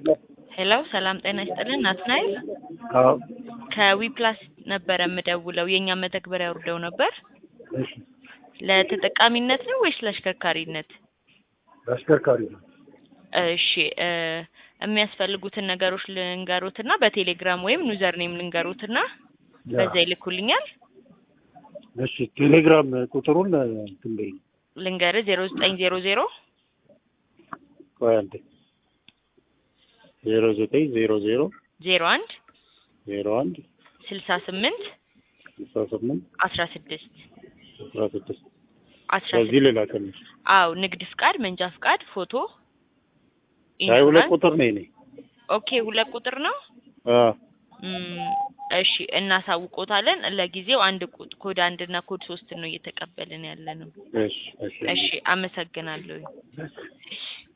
ሄሎ ሰላም ጤና ይስጥልን ናትናኤል አዎ ከዊፕላስ ነበረ የምደውለው የእኛ መተግበሪያ አውርደው ነበር እሺ ለተጠቃሚነት ነው ወይስ ለአሽከርካሪነት አሽከርካሪ ነው እሺ እ የሚያስፈልጉትን ነገሮች ልንገሩትና በቴሌግራም ወይም ዩዘር ኔም ልንገሩትና በዛ ይልኩልኛል እሺ ቴሌግራም ቁጥሩን እንትን በይኝ ልንገር ዜሮ ዘጠኝ ዜሮ ዜሮ ቆይ አንዴ ዜሮ ዘጠኝ ዜሮ ዜሮ ዜሮ አንድ ዜሮ አንድ ስልሳ ስምንት ስልሳ ስምንት አስራ ስድስት አስራ ስድስት አስራ በዚህ ስድስት ልላክልሽ አዎ ንግድ ፍቃድ መንጃ ፍቃድ ፎቶ አይ ሁለት ኢንሹራንስ ቁጥር ነው እኔ ኦኬ ሁለት ቁጥር ነው አ እም፣ እሺ እናሳውቆታለን ለጊዜው አንድ ቁጥ ኮድ አንድ እና ኮድ ሶስት ነው እየተቀበልን ያለ ነው እሺ እሺ እሺ አመሰግናለሁ